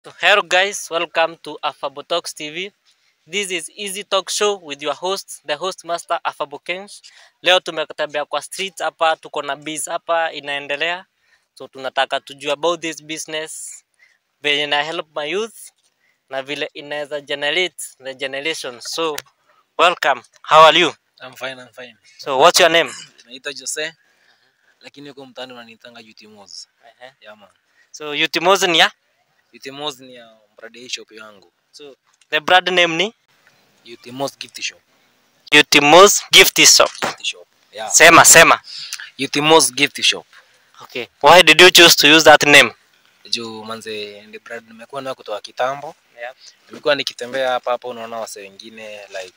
So, hello guys, welcome to Afabo Talks TV. This is Easy Talk Show with your host, the host master Afabo Kensh. Leo tumekutembea kwa street hapa, tuko na biz hapa inaendelea. So tunataka tujue about this business, venye ina help my youth na vile inaweza generate the generation. So welcome. How are you? I'm fine, I'm fine. So what's your name? Naitwa Jose lakini huko mtaani wananiitanga Utimoz. Yeah man. So Utimozi ni ya? Utimoz ni ya brand shop yangu. So the brand name ni Utimoz gift shop. Utimozi Gift Shop. Gift shop. Yeah. Sema sema. Utimoz gift shop. Okay. Why did you choose to use that name? Juu manze ndi brand nimekuwa nayo kutoka kitambo. Yeah. Nimekuwa nikitembea hapa hapa unaona wase wengine like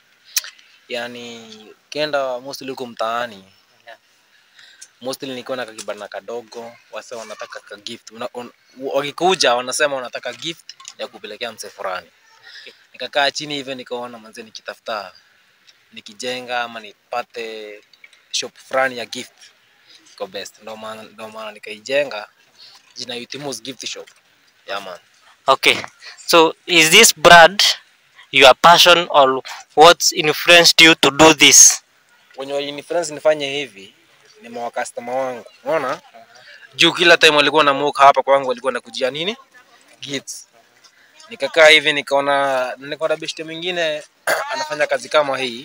yani ukienda mostly huko mtaani Yeah. mostly nikiwa na kakibana kadogo wase wanataka ka gift Una, un, wakikuja wanasema wanataka gift ya kupelekea mse fulani Okay. nikakaa chini hivyo nikaona manze nikitafuta nikijenga ama nipate shop fulani ya gift iko best ndo maana ndo maana nikaijenga jina Utimus gift shop yeah man Okay. So is this brand your passion or what influenced you to do this? wenye walinifluence nifanye hivi ni mawa customer wangu unaona juu kila time walikuwa na muka hapa kwangu walikuwa nakujia nini gifts nikakaa hivi nikaona nikaona beshte mwingine anafanya kazi kama hii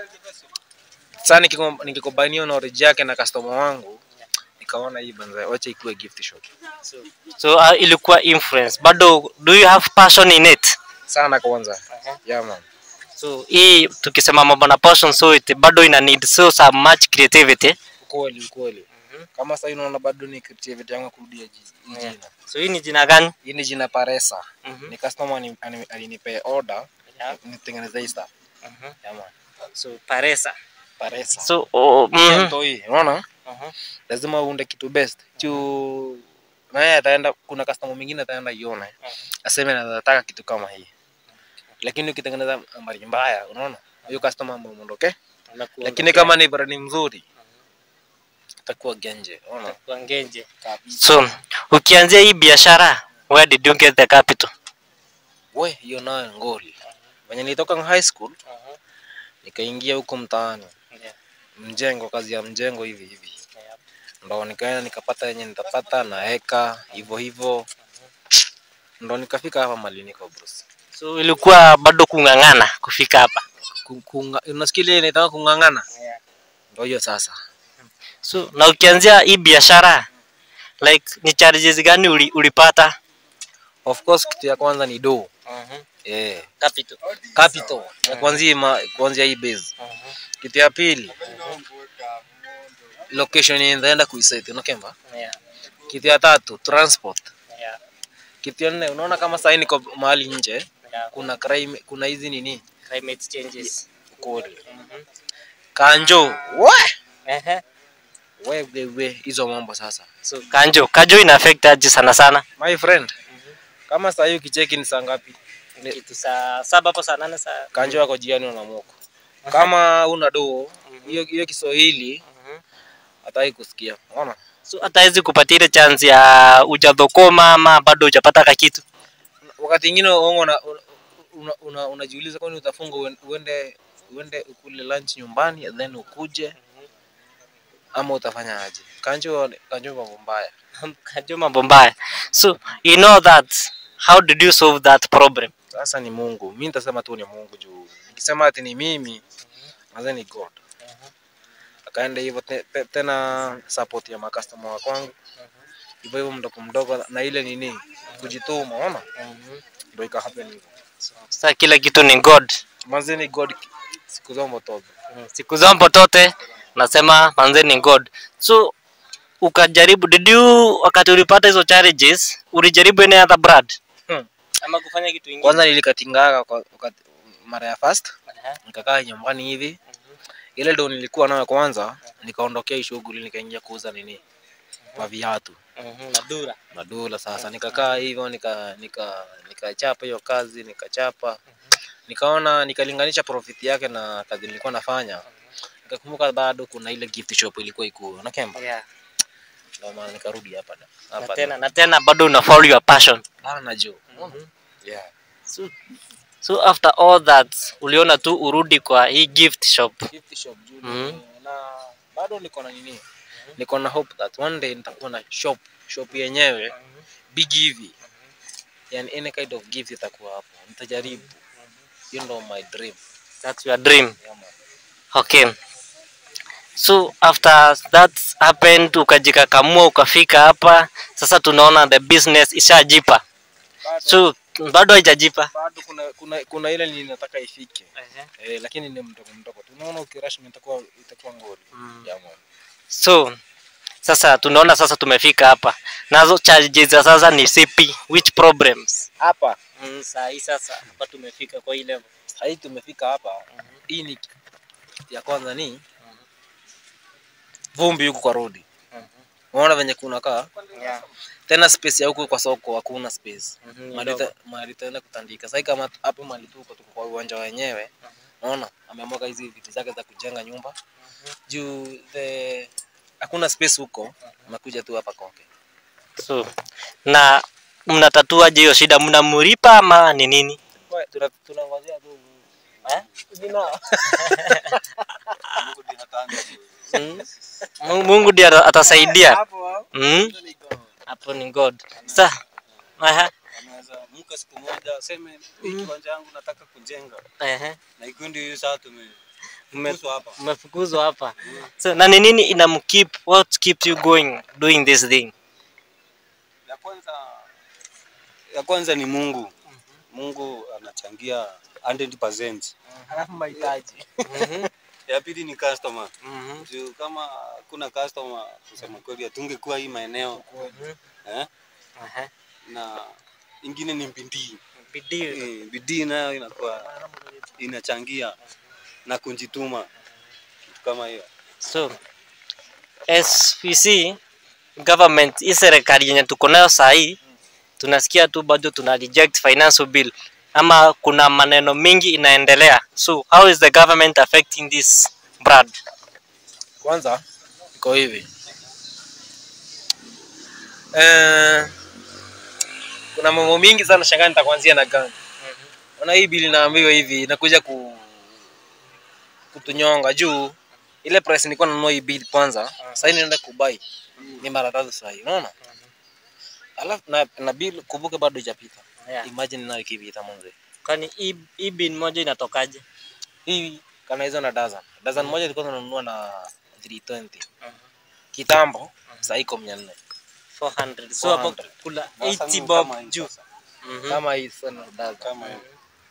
sasa nikiko- nikikombania na oriji yake na customer wangu nikaona hii banza wacha ikuwe gift shop So uh, ilikuwa influence. Bado do you have passion in it? sana kwanza yeah man So hii tukisema mambo na passion so it bado ina need so so much creativity. ukweli ukweli kama sasa unaona bado ni creativity yangu kurudia ji- hii Yeah. jina So hii ni jina gani? hii ni jina Paresa Mhm. ni customer ani- ani- alinipea order Yeah. nitengeneze hii stuff Mhm. yeah man So Paresa. Paresa So oh, Pia mhm. mto hii unaona Mhm. lazima uunde kitu best juu naye ataenda kuna customer mwingine ataenda ione aseme nataka kitu kama hii lakini ukitengeneza nambari mbaya unaona huyo customer ameondoke lakini kama ni brand mzuri itakuwa genje unaona Kwa ngenje. kabisa So ukianzia hii biashara, where did you get the capital? we hiyo nayo ngoli venye nilitoka high school nikaingia huko mtaani Yeah. mjengo kazi ya mjengo hivi hivi ndo nikaenda nikapata yenye nitapata naeka hivyo hivyo ndo nikafika hapa mali niko bros So ilikuwa bado kung'ang'ana kufika hapa. Ku- kunga- unasikia ile inaitaka kung'ang'ana ndo hiyo sasa So na ukianzia hii biashara like ni charges gani uli, ulipata? of course kitu ya kwanza ni do eh Capital. capital ya kuanzia ma- kuanzia hii base kitu ya pili location yenye nitaenda kuiset unakemba Yeah. kitu ya tatu transport Yeah. kitu ya nne unaona kama sahii niko mahali nje Yeah. kuna crime, kuna hizi nini Climate changes. kodi kanjo we Ehe. we we hizo mambo sasa So kanjo, kanjo ina affect aje sana sana? my friend kama sahii ukicheki ni saa ngapi Ni- Kitu saa saba hapo saa nane saa. kanjo yako jiani unamoko kama una doo hiyo hiyo kiswahili hataki kusikia unaona So hata hizi kupatia ile chance ya ujadhokoma ama bado hujapata ka kitu. wakati ingine uongo una, una, una, unajiuliza kwani utafunga uen- uende uende ukule lunch nyumbani then ukuje ama utafanya aje kanjo kanjo mambo mbaya Kanjo mambo mbaya. So you know that how did you solve that problem? sasa ni mungu mi nitasema tu ni mungu juu nikisema ati ni mimi maze ni god akaenda hivyo te, te, tena support ya makastoma wa kwangu hivyo hivyo mdogo mdogo na ile nini kujituma ona ndo ikahappen hivyo Sasa kila kitu ni God. maze ni god siku zombo tobe siku zambo tote nasema manze ni god so ukajaribu did you wakati ulipata hizo challenges ulijaribu any other brand Hmm. ama kufanya kitu ingine kwanza nilikatingaga kwa wakati mara ya first nikakaa nyumbani hivi ile ndo nilikuwa nayo kwanza nikaondokea hii shughuli nikaingia kuuza nini maviatu madura madula sasa nikakaa hivyo nika nika nikachapa hiyo kazi nikachapa nikaona nikalinganisha profit yake na kazi nilikuwa nafanya nikakumbuka bado kuna ile gift shop ilikuwa ikuu nakemba yeah. ndio maana nikarudi hapa da na hapa tena na tena bado una follow your passion bana jo yeah so, so after all that uliona tu urudi kwa hii gift shop gift shop juu Mhm. na bado niko na nini niko na hope that one day nitakuwa na shop shop yenyewe big hivi yani any kind of gift itakuwa hapo nitajaribu hiyo ndo my dream that's your dream yeah, man. okay so after that happened ukajikakamua ukafika hapa sasa tunaona the business ishajipa bado, so bado haijajipa bado kuna, kuna, kuna ile ninataka ifike eh, lakini ni mdogo mdogo tunaona ukirash itakuwa itakuwa ngori Mm. yeah, man. so sasa tunaona sasa tumefika hapa nazo challenges za sasa ni sipi which problems hapa mm, saa hii sasa hapa tumefika kwa hii level sahii tumefika hapa hii ni ya kwanza ni vumbi huku kwa rodi unaona venye kunakaa yeah. tena space ya huku kwa soko hakuna space Mhm, mahali ndogo. ta- mahali taenda kutandika sasa kama tu- hapo mahali tuko tuko kwa uwanja wenyewe unaona ameamwaga hizi vitu zake za kujenga nyumba juu the hakuna space huko amekuja tu hapa koke so na mnatatuaje hiyo shida mnamlipa ama ni nini Kwa- tuna- tunangojea tu eh jina Mm. Mu- Mungu ndiye ata- atasaidia. hapo Mm. Hapo ni God. Sa. Aha. anaweza mka siku moja aseme hii kiwanja yangu nataka kujenga Ehe. na ikundi hiyo saa tume Mme- kuswa hapa Mmefukuzwa hapa. So na ni nini inamkeep what keeps you going doing this thing? ya kwanza ya kwanza ni Mungu Mungu anachangia 100% alafu mahitaji Mhm. ya pili ni customer Mhm. juu kama kuna customer kusema kweli hatungekuwa hii maeneo eh? Aha. na ingine ni bidii Bidii. Eh, bidii nayo inakuwa inachangia na kujituma kitu kama hiyo So as we see government hii serikali yenye tuko nayo saa hii tunasikia tu bado tuna reject financial bill ama kuna maneno mingi inaendelea. So how is the government affecting this Brad? kwanza iko hivi eh, kuna mambo mingi sana shangaa nitakuanzia na gani ona hii bili naambiwa hivi inakuja ku kutunyonga juu ile price nilikuwa nanunua hii bili kwanza sasa naenda kubai ni mara tatu sasa hii unaona alafu na, na bill kumbuke bado haijapita Yeah. imagine nayo ikipita mwanzo Kwani hii hii bin moja inatokaje? hii kana hizo na dozen dozen moja ilikuwa tunanunua na 320 kitambo sasa iko 400 400. So hapo 400. kula Sasa 80 kama bob hii juu. sasa. Mhm. kama hii sana dozen kama hiyo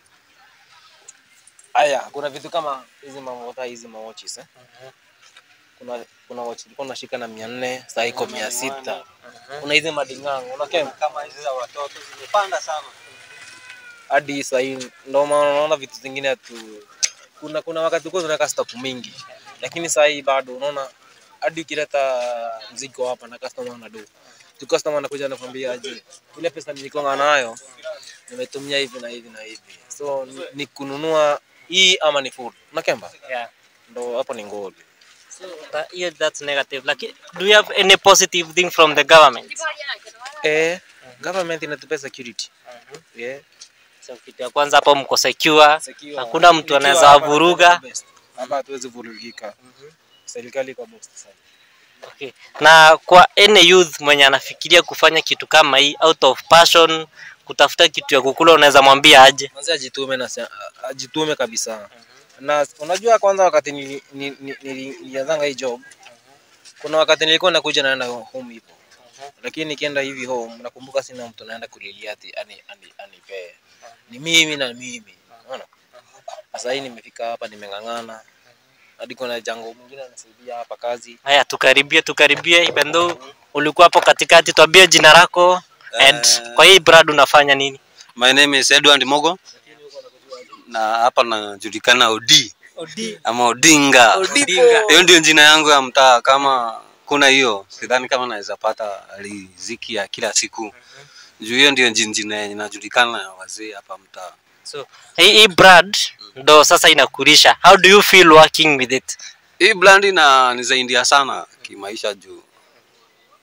haya kuna vitu kama hizi mamota hizi mawatches eh kuna kuna watch ilikuwa unashika na 400 sasa iko 600 kuna hizi madingango unakema kama hizi za watoto zimepanda sana hadi sasa hii ndio maana unaona vitu zingine tu kuna kuna wakati tulikuwa tunaweka stock mingi lakini sasa hii bado unaona hadi ukileta mzigo hapa na customer anadu tu customer anakuja anakuambia aje ile pesa nilikuwa nayo nimetumia hivi na hivi na hivi so ni, ni kununua hii ama ni food unakemba Yeah. ndo hapo ni ngoli So that, yeah, that's negative. Like, do you have any positive thing from the government? eh government inatupea security yeah So kitu ya kwanza hapo mko secure, Secure. hakuna mtu Nikiwa anaweza hapa wavuruga. the best. hapa hatuwezi vurugika serikali iko best sana Okay. Na kwa any youth mwenye anafikiria kufanya kitu kama hii out of passion, kutafuta kitu ya kukula, unaweza mwambia aje? Mwanzo ajitume na se- ajitume kabisa. Na unajua kwanza wakati nili- ni- ni- nili- nilianzanga hii job kuna wakati nilikuwa nakuja naenda home hivyo. Lakini nikienda hivi home nakumbuka sina mtu naenda kulilia ati ani ani anipee. Ni mimi na mimi. Unaona? Sasa hii nimefika hapa nimeng'ang'ana. Hadi kuna jango mwingine anasaidia hapa kazi. Haya, tukaribie tukaribie, even though ulikuwa hapo katikati, tuambie jina lako and Eh. kwa hii brand unafanya nini? my name is Edward Mogo na hapa najulikana Odi Odi. ama Odinga Odinga. hiyo ndio jina yangu ya mtaa kama kuna hiyo sidhani kama naweza pata riziki ya kila siku juu hiyo ndio jin- jina yenye inajulikana na wazee hapa mtaa So hii hii brand ndo sasa inakulisha. How do you feel working with it? hii brand ina nisaidia sana kimaisha juu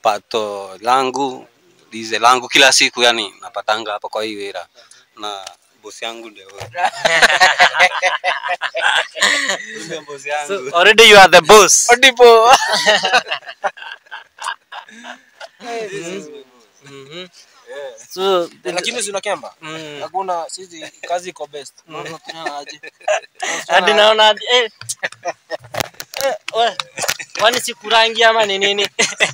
pato langu dize langu kila siku yani napatanga hapa kwa hii wira na bosi yangu ndio huyo. Ndio bosi yangu So already you are the boss. Odipo. Mhm. So Lakini si unakemba? mm. Hakuna sisi kazi iko best. Unaona tena aje? hadi naona hadi- eh. Eh, we, kwani sikurangi ama ni nini?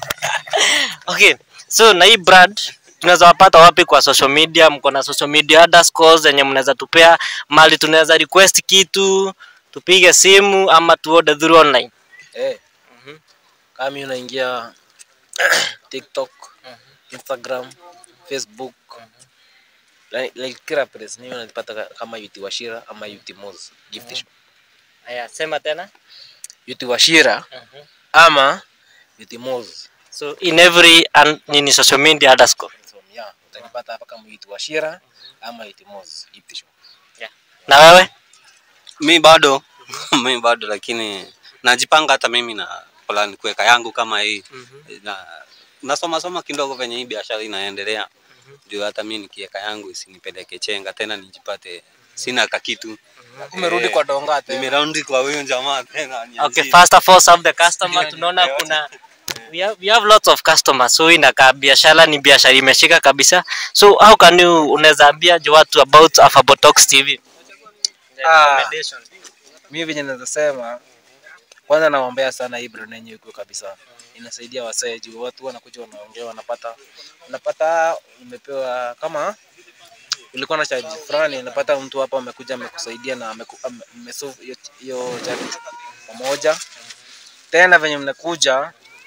okay, so na hii brand tunaweza wapata wapi kwa social media? Mko na social media underscores zenye mnaweza tupea mali, tunaweza request kitu tupige simu ama tu order through online. Eh. Kama mimi unaingia TikTok, Instagram, Facebook. Like, like kila place mimi unanipata ka- kama Yuti Washira ama Yuti Moz gift shop. Haya, sema tena. Yuti Washira ama Yuti Moz. So in every un, nini social media underscore. So, yeah, utanipata hapa kama Yuti Washira ama Yuti Moz gift shop. Na wewe? mi bado mi bado lakini najipanga hata mimi na plan kuweka yangu kama hii na nasoma soma kidogo venye hii biashara inaendelea juu hata mi nikiweka yangu isinipeleke chenga tena nijipate sina kakitu Umerudi kwa donga tena. nimeraundi kwa huyo jamaa tena Okay, nianzie. first of all serve the customer. Tunaona kuna we have, we have lots of customers so inakaa biashara ni biashara imeshika kabisa. So how can you unaweza ambia je watu about Afabotox TV? Ah. Mimi venye naweza sema kwanza naombea sana hii brand yenyewe iko kabisa. Inasaidia wasee juu watu wanakuja wanaongea wanapata unapata umepewa kama ulikuwa na charge fulani unapata mtu hapa amekuja amekusaidia na ameku- ame- mmesolve hiyo- hiyo charge pamoja. Tena venye mnakuja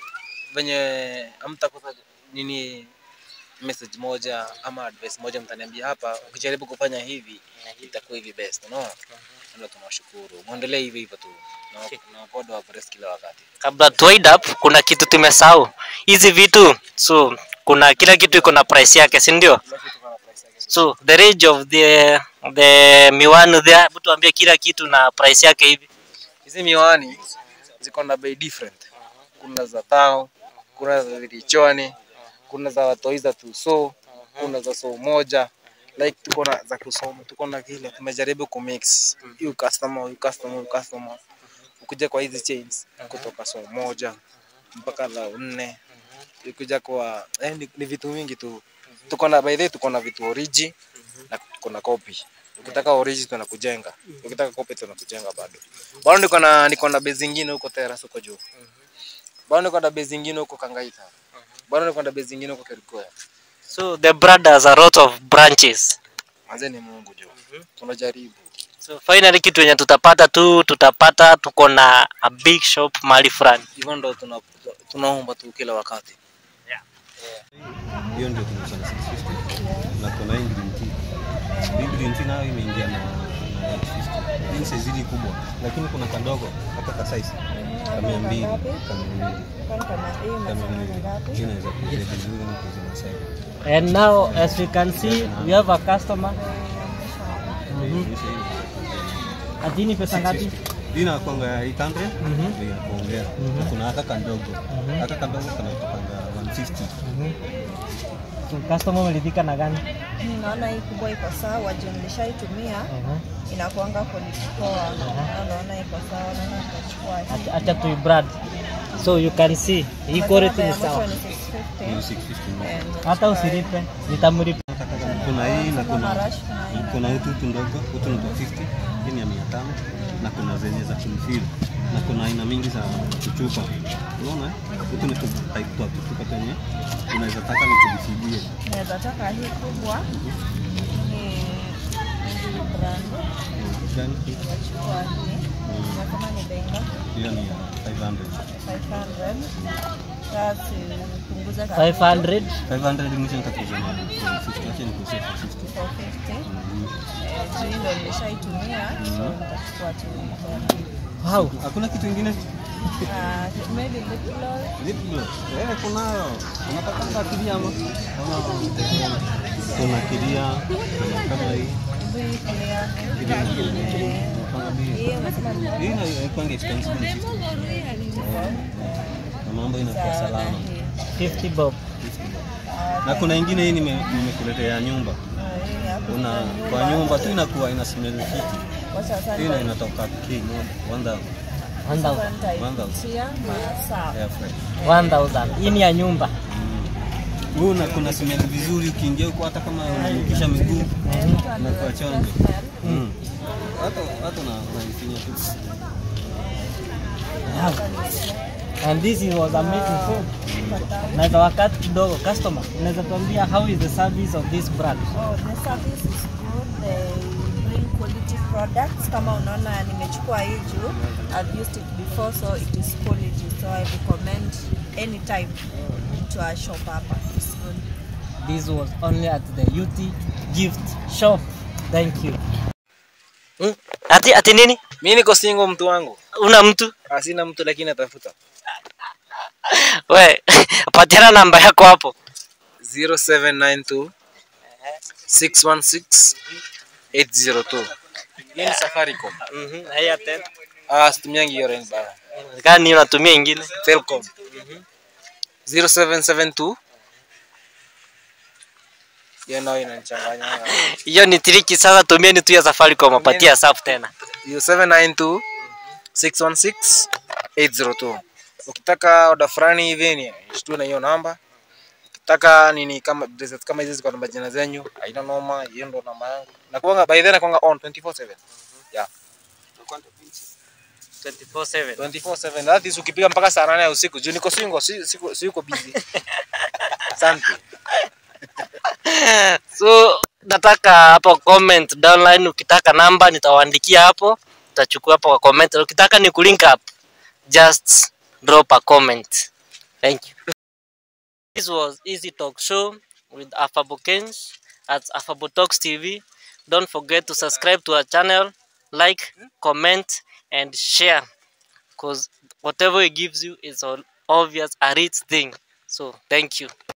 venye hamtakosa nini message moja ama advice moja mtaniambia hapa ukijaribu kufanya hivi itakuwa hivi best unaona ndio tunawashukuru muendelee hivi hivyo tu na na God wa bless kila wakati Kabla tu wind up kuna kitu tumesahau. Hizi vitu so kuna kila kitu iko na price yake, si ndio? So the range of the the miwani there, hebu tuambie kila kitu na price yake hivi. hizi miwani ziko na bei different kuna za tao kuna za vilichoni kuna za watoi za tuso kuna za soo moja like tuko na za kusoma tuko na kile tumejaribu kumix hiyo customer huyu customer huyu customer ukija kwa hizi chains kutoka soo moja mpaka za nne ukija kwa eh, ni, ni vitu mingi tu tuko na by the way tuko na vitu origi na tuko na copy ukitaka origi tunakujenga ukitaka copy tunakujenga bado bado niko na niko na base zingine huko Terrace huko juu bado niko na base zingine huko Kangaita bado niko na base zingine huko Kerigoya So the brand has a lot of branches. manze ni Mungu juu tunajaribu So finally kitu yenye tutapata tu tutapata tuko na a big shop mahali fulani. hivyo ndo tuna tunaomba tu kila wakati hiyo ndio tunauza na 650 na kuna hii green tea. Hii green tea nayo imeingia na na 850. Hii ni size hili kubwa, lakini kuna kadogo hata ka size ka mia mbili ka mia mbili ka mia mbili. Hii inaweza kuja vizuri na kuuza na sasa. And now as we can see we have a customer. Adini pesa ngapi? Hii inakuanga ya 800 Mhm. bei ya kuongea. Na kuna haka kadogo. Haka kadogo kanatokanga 150. So customer umeridhika na gani? Naona hii kubwa iko sawa, juu nilishaitumia inakuanga quality poa. Na Naona iko sawa, naona nitachukua hii. Acha tu brand. So you can see hii quality ni Mwisho sawa. ni Hiyo 650. 650. Eh, Hata usilipe, nitamlipa. Kuna hii na kuna marashi kuna hii. kuna hii tutu ndogo utu ni 50 hii ni ya mia tano na kuna zenye za kumfil na kuna aina mingi za kuchupa unaona utu ni tu type twa kuchupa kwenye unaweza taka ni kujisibie Naweza taka hii kubwa ni hii brand. gani hii? Nachukua hii. Nasema ni bei ngapi? hiyo ni ya 500 500. Sasa punguza kabisa. 500 500 mwisho nitakuja na 50 acha nikusie 50 450. Mhm. Eh, juu hii ndo nilishaitumia, so nitachukua tu hii. Wow. hakuna kitu ingine Ah, maybe lip gloss. lip gloss eh kunayo unataka kiria ama Ama- kuna kiria kuna kama hii Hii clear. kiria unapanga bei Hii unasema ni Hii ina- haikuangi expensive ni 50. Na mambo inakuwa salama. 50 bob. 50 bob. Na kuna ingine hii nime- nimekuletea nyumba. Ah, hii hapo Una kuna kwa nyumba tu inakuwa ina smell fiti. Kwa sasa Hii na inatoka K moja 1000 1000. nitaipitia masaa. air fry. 1000. Hii ni ya nyumba. Huu na kuna smell vizuri ukiingia huko hata kama unanukisha miguu unakuwa chonjo. Mm. Hata hata na unaifinya tu. And this is was amazing food. Na wakati kidogo customer, unaweza tuambia how is the service of this brand? Oh, the service is good. They bring quality products. Kama unaona nimechukua hii juu. I've used it before so it is quality. So I recommend anytime to a shop hapa. It's good. This was only at the UT gift shop. Thank you. Hmm? Ati ati nini? mi niko single mtu wangu Una mtu? Ah, sina mtu lakini atafuta We, patiana namba yako hapo. 0792 616 802 hii ni safaricom Mhm. Haya tena. ah situmiangi hiyo line bana Gani unatumia ingine? telcom 0772 hiyo nayo inanichanganya Hiyo ni triki sasa, tumieni tu ya Safaricom apatia safu tena. hiyo 792 616 802 ukitaka oda fulani hivi ni shtue na hiyo namba ukitaka nini kama bracelet kama hizi ziko na majina zenyu haina noma hiyo ndo namba yangu na kuanga by then nakuanga on 24/7 yeah 24/7. 24/7 that is ukipiga mpaka saa 8 ya usiku juu niko single si siko siko busy asante So nataka hapo comment downline, ukitaka namba nitawaandikia hapo, utachukua hapo kwa comment. Ukitaka ni kulink up, just drop a comment. Thank you. This was Easy Talk Show with Afabo Kens at Afabo Talks TV. Don't forget to subscribe to our channel, like, comment, and share. Because whatever it gives you is all obvious a rich thing. So thank you.